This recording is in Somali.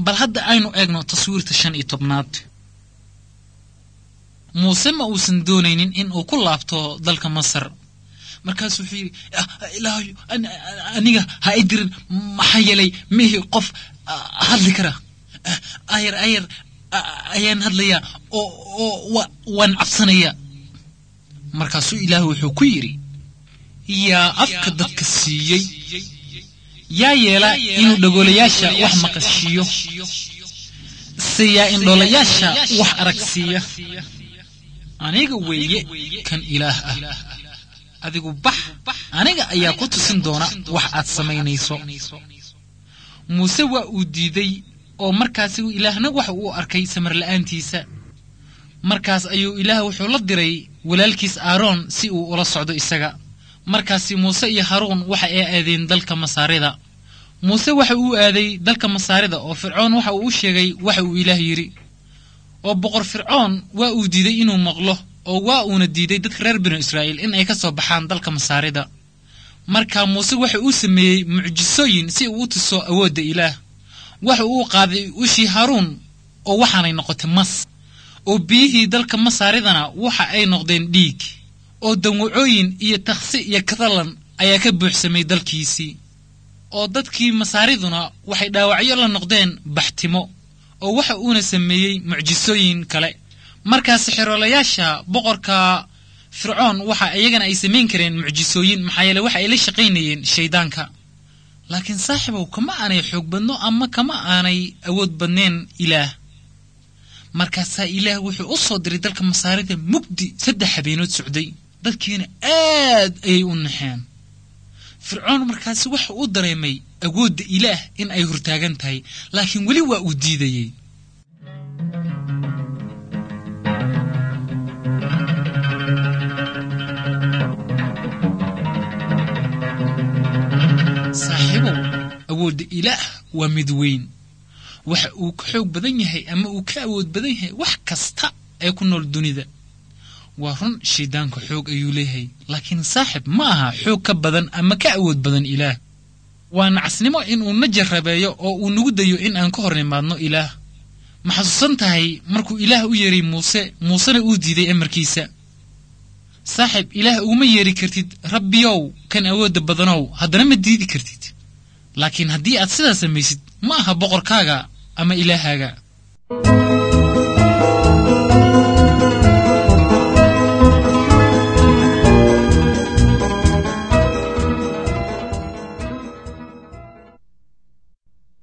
bal hadda aynu eegno taswiirta shan iyo tobnaad muuse ma uusan doonaynin in uu ku laabto dalka masar markaasuu wuxuu yidhi ilaahayo aniga ha i dirin maxaa yeelay mihi qof hadli kara ayar ayar ayaan hadlayaa oo oo waan cabsanayaa markaasuu ilaahu wuxuu ku yidhi yaa afka dadka siiyey yaa yeela inuu dhagoolayaasha wax maqashiiyo se yaa indhoolayaasha wax aragsiiya aniga weeye kan ilaah ah adigu bax aniga ayaa ku tusin doona wax aad samaynayso muuse waa uu diiday oo markaasi ilaahna waxa uu arkay samarla'aantiisa markaas ayuu ilaah wuxuu la diray walaalkiis aaroon si uu ula socdo isaga markaasi muuse iyo haruun waxa ay aadeen dalka masaarida muuse waxa uu aaday dalka masaarida oo fircoon waxa uu u sheegay waxa uu ilaah yidhi oo boqor fircoon waa uu diiday inuu maqlo oo waa uuna diiday dadka reer binu israa'iil in ay ka soo baxaan dalka masaarida marka muuse waxa uu sameeyey mucjisooyin si uu u tuso awoodda ilaah waxa uu qaaday ushii haruun oo waxaanay noqotay mas oo biyihii dalka masaaridana waxa ay noqdeen dhiig oo dawacooyin iyo taksi iyo kadalan ayaa ka buuxsamay dalkiisii oo dadkii masaariduna waxay dhaawacyo la noqdeen baxtimo oo waxa uuna sameeyey mucjisooyin kale markaasi xeroolayaasha boqorka fircoon waxa iyagana ay samayn kareen mucjisooyin maxaa yeele waxa ay la shaqaynayeen shayddaanka laakiin saaxibow kama aanay xoog badno ama kama aanay awood badneen ilaah markaasaa ilaah wuxuu u soo diray dalka masaarida mugdi saddex habeenood socday dadkiina aad ayay u naxeen fircoon markaasi waxa uu dareemay awoodda ilaah in ay hortaagan tahay laakiin weli waa uu diidayey saaxiibow awoodda ilaah waa mid weyn waxa uu ka xoog badan yahay ama uu ka awood badan yahay wax kasta ee ku nool dunida waa run shayddaanka xoog ayuu leeyahay laakiin saaxib ma aha xoog ka badan ama ka awood badan ilaah waa nacasnimo inuu na jarrabeeyo oo uu nagu dayo in aan ka hor nimaadno ilaah ma xasuusan tahay markuu ilaah u yeeray muuse muusena uu diiday amarkiisa saaxib ilaah uguma yeeri kartid rabbiyow kan awoodda badanow haddana ma diidi kartid laakiin haddii aad sidaa samaysid ma aha boqorkaaga ama ilaahaaga